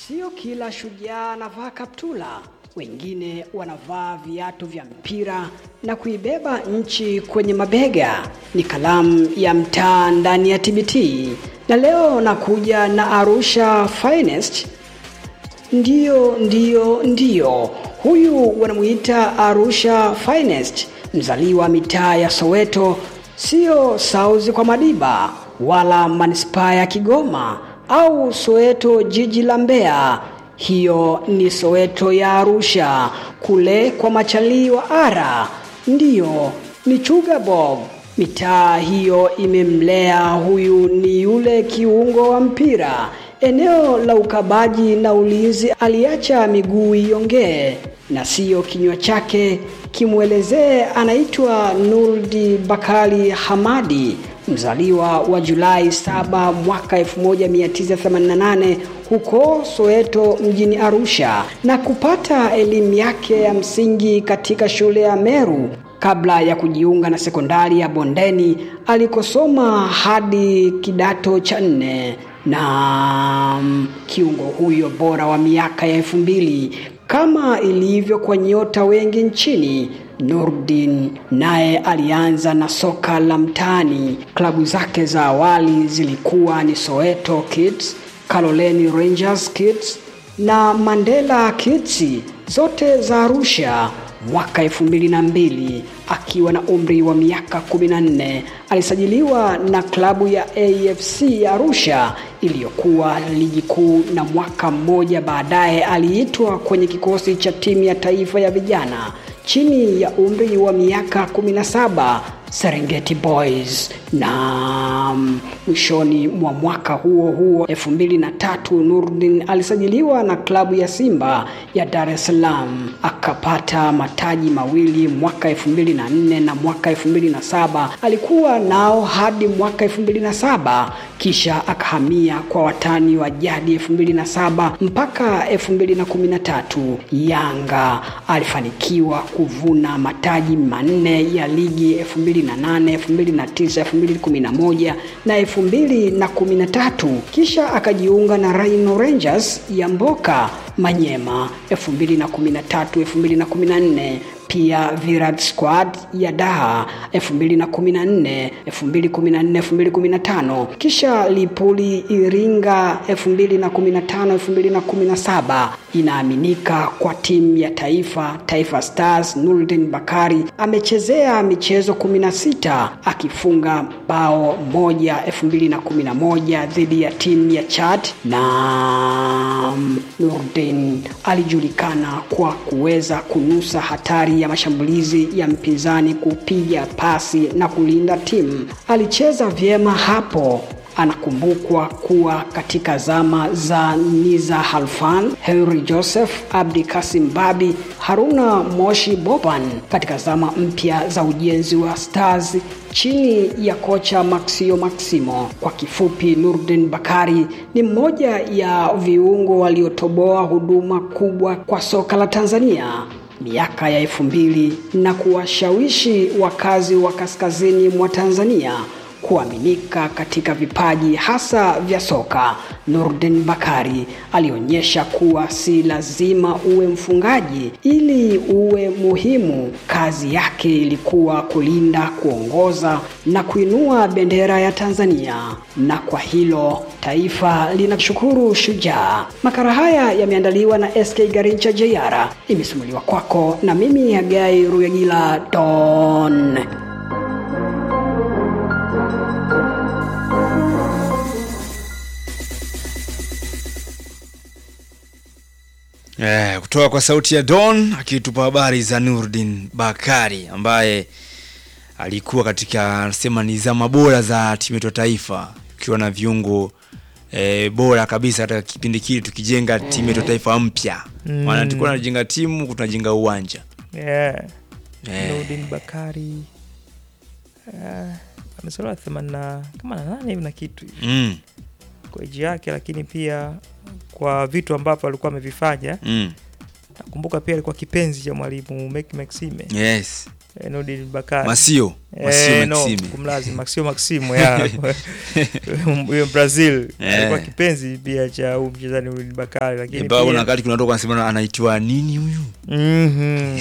Sio kila shujaa anavaa kaptula, wengine wanavaa viatu vya mpira na kuibeba nchi kwenye mabega. Ni kalamu ya mtaa ndani ya TBT, na leo nakuja na Arusha Finest. Ndiyo, ndiyo, ndiyo, huyu wanamuita Arusha Finest, mzaliwa mitaa ya Soweto, sio Sauzi kwa Madiba wala manispaa ya Kigoma au Soweto jiji la Mbeya. Hiyo ni Soweto ya Arusha, kule kwa machalii wa Ara. Ndiyo, ni Chuga Bob. Mitaa hiyo imemlea huyu, ni yule kiungo wa mpira eneo la ukabaji na ulinzi, aliacha miguu iongee na siyo kinywa chake kimwelezee. Anaitwa Nurdi Bakari Hamadi, mzaliwa wa Julai 7 mwaka 1988 huko Soweto mjini Arusha, na kupata elimu yake ya msingi katika shule ya Meru kabla ya kujiunga na sekondari ya Bondeni alikosoma hadi kidato cha nne na kiungo huyo bora wa miaka ya elfu mbili kama ilivyo kwa nyota wengi nchini. Nurdin naye alianza na soka la mtaani. Klabu zake za awali zilikuwa ni Soweto Kids, Kaloleni Rangers Kids na Mandela Kids, zote za Arusha. Mwaka elfu mbili na mbili akiwa na umri wa miaka 14 alisajiliwa na klabu ya AFC Arusha iliyokuwa ligi kuu, na mwaka mmoja baadaye aliitwa kwenye kikosi cha timu ya taifa ya vijana chini ya umri wa miaka 17 Serengeti Boys, na mwishoni mwa mwaka huo huo 2003 Nurdin alisajiliwa na klabu ya Simba ya Dar es Salaam akapata mataji mawili mwaka 2004 na mwaka 2007. Alikuwa nao hadi mwaka 2007, kisha akahamia kwa watani wa jadi 2007 mpaka 2013. Yanga alifanikiwa kuvuna mataji manne ya ligi 2008, 2009, 2011 na 2013, kisha akajiunga na Rhino Rangers ya Mboka Manyema 2013, 2014 pia Virat Squad ya Daha 2014, 2014, 2015, kisha Lipuli Iringa 2015, 2017. Inaaminika kwa timu ya taifa Taifa Stars. Nurdin Bakari amechezea michezo 16 akifunga bao moja 2011 dhidi ya timu ya Chad, na Nurdin alijulikana kwa kuweza kunusa hatari ya mashambulizi ya mpinzani, kupiga pasi na kulinda timu. Alicheza vyema hapo. Anakumbukwa kuwa katika zama za Niza Halfan, Henry Joseph, Abdi Kasim Babi, Haruna Moshi Boban katika zama mpya za ujenzi wa Stars chini ya kocha Maxio Maximo. Kwa kifupi, Nurdin Bakari ni mmoja ya viungo waliotoboa huduma kubwa kwa soka la Tanzania miaka ya elfu mbili na kuwashawishi wakazi wa kaskazini mwa Tanzania kuaminika katika vipaji hasa vya soka. Nurdin Bakari alionyesha kuwa si lazima uwe mfungaji ili uwe muhimu. Kazi yake ilikuwa kulinda, kuongoza na kuinua bendera ya Tanzania, na kwa hilo taifa linashukuru Shujaa. Makala haya yameandaliwa na SK Garincha JR, imesimuliwa kwako na mimi Hagai Ruyagila Don. Eh, kutoka kwa sauti ya Don akitupa habari za Nurdin Bakari ambaye alikuwa katika anasema ni zama bora za timu yetu ya taifa ikiwa na viungo eh, bora kabisa katika kipindi kile tukijenga timu yetu ya taifa mpya. Maana tulikuwa tunajenga timu, tunajenga uwanja. Yeah. Eh. Nurdin Bakari uh, amezaliwa themanini na kama na nane hivi na kitu hivi Mm, kwa eji yake, lakini pia kwa vitu ambavyo alikuwa amevifanya. mm. Nakumbuka pia alikuwa kipenzi cha mwalimu Mek Maxime Yes. eh, Nurdin Bakari Masio Masio Eh, no, Maxime kumlazi Maximo Maximo ya huyo Brazil Eh. alikuwa kipenzi pia cha huyu mchezaji Nurdin Bakari, lakini Eba, kuna pia wakati kuna watu wanasema anaitwa nini huyu Mhm.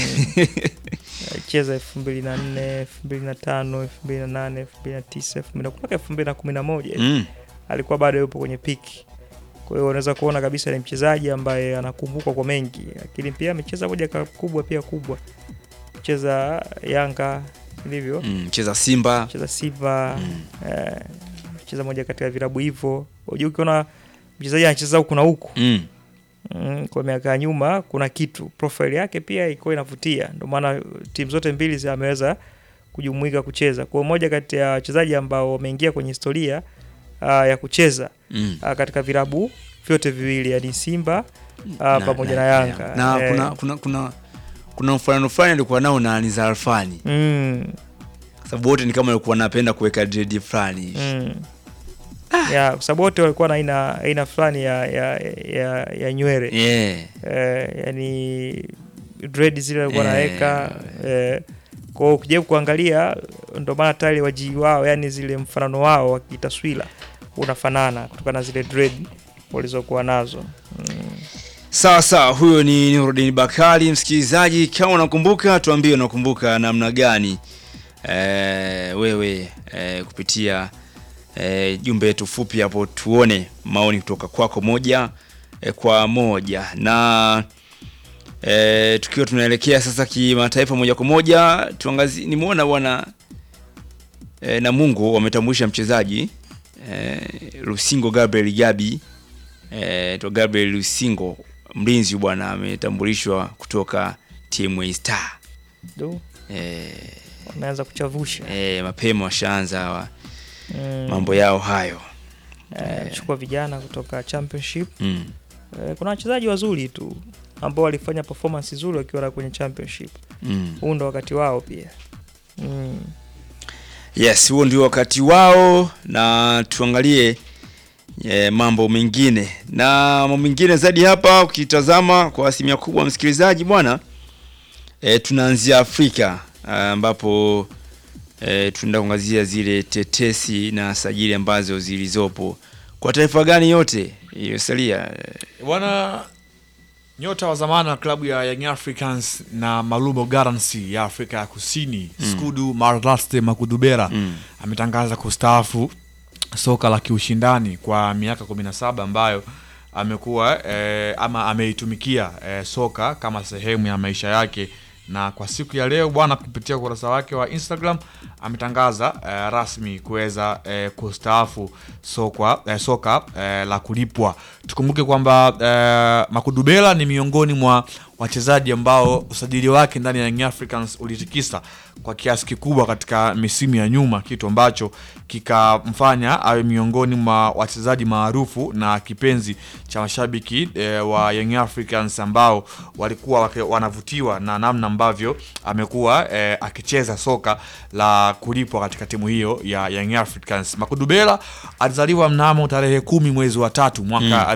cheza elfu mbili na nne elfu mbili na tano elfu mbili na nane elfu mbili na tisa elfu mbili na mpaka elfu mbili na kumi na moja mm. alikuwa bado yupo kwenye piki. Kwa hiyo unaweza kuona kabisa ni mchezaji ambaye anakumbukwa kwa mengi, lakini pia amecheza moja ka- kubwa pia kubwa, cheza Yanga ilivyo Mm. cheza Simba cheza Simba eh, cheza moja kati ya vilabu hivyo. Unajua ukiona mchezaji anacheza huku na huku mm. mm, kwa miaka ya nyuma, kuna kitu profile yake pia ilikuwa inavutia, ndio maana timu zote mbili zi- ameweza kujumuika kucheza. Kwa hiyo moja kati ya wachezaji ambao wameingia kwenye historia uh, ya kucheza Mm. uh, katika vilabu vyote viwili, yani Simba uh, Na- pamoja na, Yanga na Eh, kuna kuna kuna kuna mfanano fulani alikuwa nao na Niza Alfani mm, kwa sababu wote ni kama walikuwa wanapenda kuweka dread fulani hivi. mm. ya kwa sababu wote walikuwa na aina aina fulani ya, ya, ya, ya nywele yeah. eh, yani dread zile walikuwa Eh. naweka eh, kwao ukijaribu kuangalia ndo maana tayari wajii wao yani zile mfanano wao wa kitaswira unafanana kutokana na zile dread walizokuwa nazo mm. Sawa sawa, huyo ni Nurudin Bakari. Msikilizaji, kama unakumbuka, tuambie unakumbuka namna gani e, wewe e, kupitia e, jumbe yetu fupi hapo, tuone maoni kutoka kwako moja e, kwa moja na e, tukiwa tunaelekea sasa kimataifa moja kwa moja, tuangazi nimeona bwana e, Namungo wametambulisha mchezaji e, Lusingo Gabriel Gabi e, to Gabriel Lusingo mlinzi bwana ametambulishwa kutoka TMA Star. Du, E, wameanza kuchavusha e, mapema washaanza hawa mm. mambo yao hayo eh, chukua vijana kutoka championship mm. eh, kuna wachezaji wazuri tu ambao walifanya performance nzuri wakiwa na kwenye championship Mm. huu ndo wakati wao pia mm. Yes, huo ndio wakati wao, na tuangalie e, mambo mengine na mambo mengine zaidi hapa. Ukitazama kwa asilimia kubwa, msikilizaji bwana, e, tunaanzia Afrika ambapo e, tunaenda kuangazia zile tetesi na sajili ambazo zilizopo kwa taifa gani yote iliyosalia. Bwana nyota wa zamani wa klabu ya Young Africans na Malumo Gallants ya Afrika ya Kusini Skudu Marlaste Makudubera Mm. ametangaza kustaafu soka la kiushindani kwa miaka 17 ambayo amekuwa eh, ama ameitumikia eh, soka kama sehemu ya maisha yake na kwa siku ya leo bwana kupitia ukurasa wake wa Instagram ametangaza eh, rasmi kuweza eh, kustaafu soka, eh, soka eh, la kulipwa. Tukumbuke kwamba eh, Makudubela ni miongoni mwa wachezaji ambao usajili wake ndani ya Young Africans ulitikisa kwa kiasi kikubwa katika misimu ya nyuma, kitu ambacho kikamfanya awe miongoni mwa wachezaji maarufu na kipenzi cha mashabiki eh, wa Young Africans ambao walikuwa wake- wanavutiwa na namna ambavyo amekuwa eh, akicheza soka la kulipwa katika timu hiyo ya Young Africans. Makudubela alizaliwa mnamo tarehe kumi mwezi wa tatu mwaka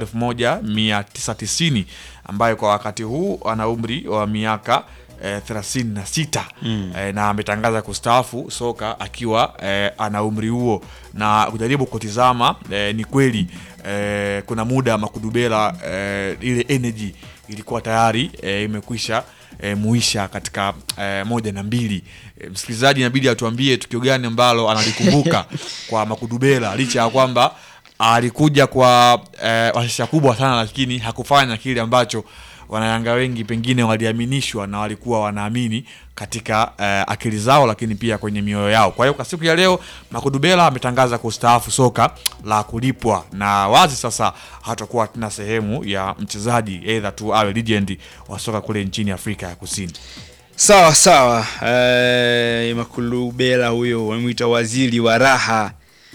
1990 ambaye kwa wakati huu ana umri wa miaka eh, 36 eh, na ametangaza kustaafu soka akiwa eh, ana umri huo, na kujaribu kutizama eh, ni kweli eh, kuna muda Makudubela eh, ile energy ilikuwa tayari eh, imekwisha eh, muisha katika eh, moja na mbili. Eh, msikilizaji inabidi atuambie tukio gani ambalo analikumbuka kwa Makudubela licha ya kwamba alikuja kwa eh, washasha kubwa sana, lakini hakufanya kile ambacho wanayanga wengi pengine waliaminishwa na walikuwa wanaamini katika eh, akili zao, lakini pia kwenye mioyo yao. Kwa hiyo kwa siku ya leo Makudubela ametangaza kustaafu soka la kulipwa, na wazi sasa hatakuwa tena sehemu ya mchezaji either tu awe legend wa soka kule nchini Afrika ya Kusini. Sawa sawa. Eh, Makulubela huyo wamemwita waziri wa raha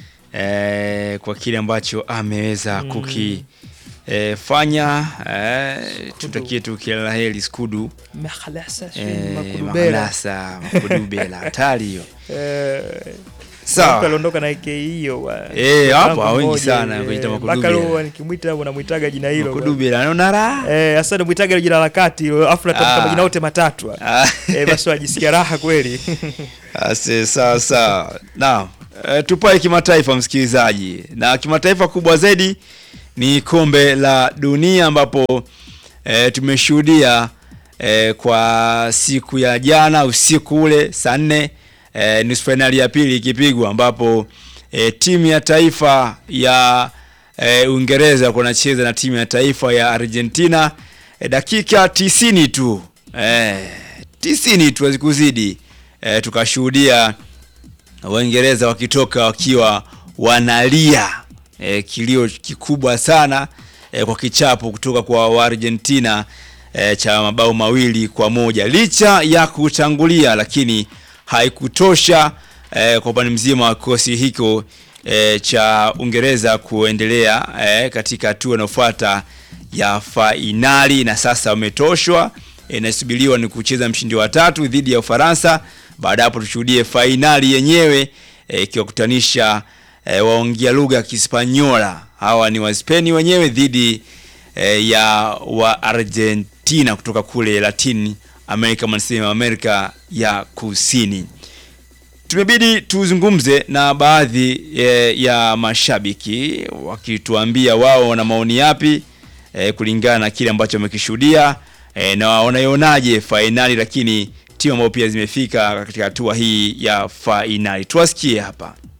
eh, kwa kile ambacho ameweza kuki eh, fanya eh, tutakie tu kila la heri Skudu Makhalasa, eh, Makudubela. Makalasa Makulubela hatari hiyo Eh, Sawa. Mtu aliondoka na AK hiyo wa- Eh, hapo tangu wengi mmoja, sana eh, kwenye Tamaku mpaka Dube. leo nikimwita hapo namwitaga jina hilo bwana. Kudubira anaona raha. Eh, sasa namwitaga hilo jina la kati hilo, afu natamka Ah. majina yote matatu Ah. eh, basi wajisikia raha kweli Ase, sawa sawa. Naam, e, tupae kimataifa msikilizaji, na kimataifa kubwa zaidi ni kombe la dunia ambapo e, tumeshuhudia e, kwa siku ya jana usiku ule saa nne e, nusu fainali ya pili ikipigwa ambapo e, timu ya taifa ya e, Uingereza kunacheza na timu ya taifa ya Argentina e, dakika tisini tu e, tisini tu hazikuzidi e, tukashuhudia Waingereza wakitoka wakiwa wanalia e, kilio kikubwa sana e, kwa kichapo kutoka kwa Waargentina e, cha mabao mawili kwa moja licha ya kutangulia, lakini haikutosha e, kwa upande mzima wa kikosi hiko e, cha Uingereza kuendelea e, katika hatua inayofuata ya fainali, na sasa wametoshwa. E, inasubiriwa ni kucheza mshindi wa tatu dhidi ya Ufaransa. Baada ya hapo tushuhudie fainali yenyewe e, ikiwakutanisha e, waongea lugha ya Kispanyola. Hawa ni Waspeni wenyewe dhidi e, ya wa Argentina kutoka kule Latin America, manasema Amerika ya Kusini. Tumebidi tuzungumze na baadhi e, ya mashabiki wakituambia wao wana maoni yapi e, kulingana na kile ambacho wamekishuhudia e, na wanaionaje fainali, lakini timu ambazo pia zimefika katika hatua hii ya fainali. Tuwasikie hapa.